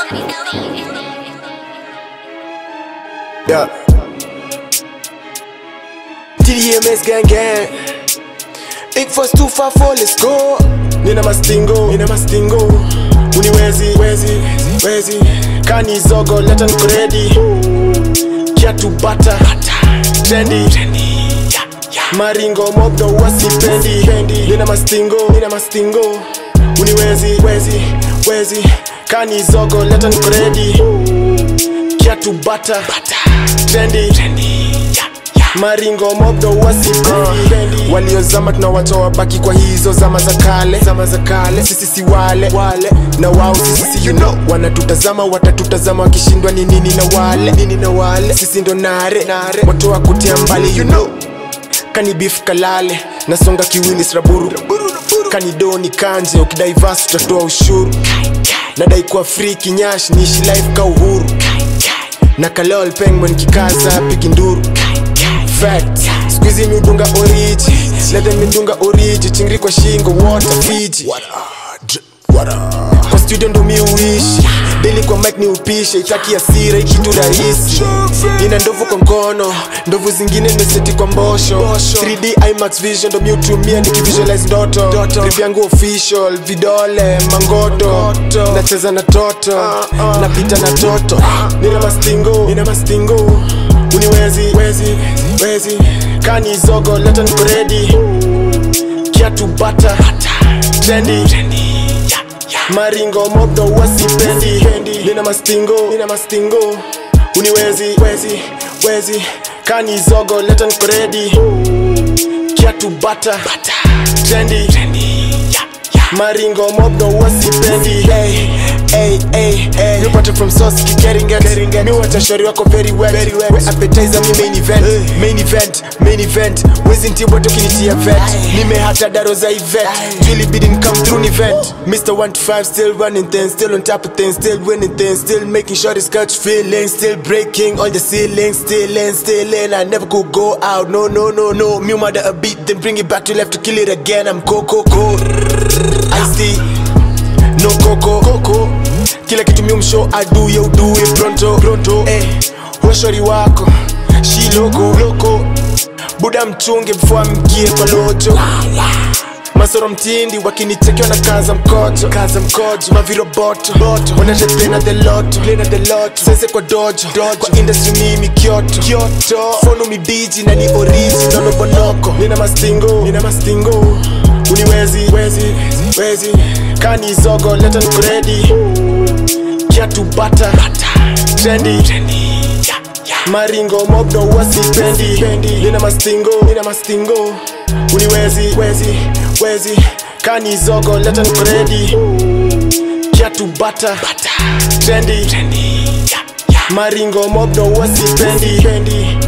Yeah. TDMS gang gang. Big first two five four, let's go. Nina mastingo, nina mastingo. Uniwezi, wezi, wezi. Kani zogo, leta niko ready. Kiatu bata, trendy. Maringo mobdo wasipendi. Nina mastingo, nina mastingo. Uniwezi, wezi, wezi. Kani zogo, leta niko ready. Kiatu bata, trendy. Maringo mobdo wasipendi waliozama tunawatoa baki kwa hizo zama za kale zama za kale sisi si wale wale na wao sisi si you know wanatutazama watatutazama wakishindwa ni nini na wale nini na wale sisi ndo nare nare watoa kutia mbali you know kani beef kalale nasonga kiwini sraburu kani doni kanje ukidivas tutatoa ushuru nadai kuwa free kinyash niishi life ka uhuru na kalol pengman kikaza pigi nduru fact skuizi miudunga oriji lete midunga oriji chingri kwa shingo water fiji kwa studio ndo mi uishi deli kwa mike ni upishe itaki asira ikitu rahisi ina ndovu kwa ngono ndovu zingine nimeseti kwa mbosho 3d imax vision ndo mi utumia nikivisualize ndoto rip yangu official vidole mangoto nacheza na toto napita na toto nina mastingo nina mastingo uniwezi wezi wezi kani zogo leta niko ready kiatu bata trendi maringo mobdo wasipendi nina mastingo nina mastingo uniwezi wezi wezi kani zogo leta niko ready kiatu bata trendi maringo mobdo wasipendi hey, hey, hey, hey. nipate from source getting it mi watashori wako very wet very wet we appetizer mi main event main event main event wezi ntibwa tokinitia vet nimehata daro za event really bidin come through an event Mr. 125 still running things still on top of things still winning things still making sure this catch feeling still breaking all the ceilings still in still in I never could go out no no no no me mother a beat then bring it back to left to kill it again I'm coco coco I see no coco coco kila kitu mi mshow I do you do it pronto pronto eh washori wako shi loko loko buda mchunge before amgie kwa lojo masoro mtindi wakinitekea na kaza mkojo kaza mkojo maviroboto boto wanatetena the lot lena the lot sese kwa dojo dojo kwa industry mimi kyoto kyoto fono mibiji na ni oriji nono bonoko nina mastingo nina mastingo uniwezi wezi wezi kani zogo leta niko ready kiatu bata trendi maringo mobdo wasipendi nina mastingo nina mastingo uniwezi wezi wezi kani zogo leta niko ready kiatu bata trendi maringo mobdo wasipendi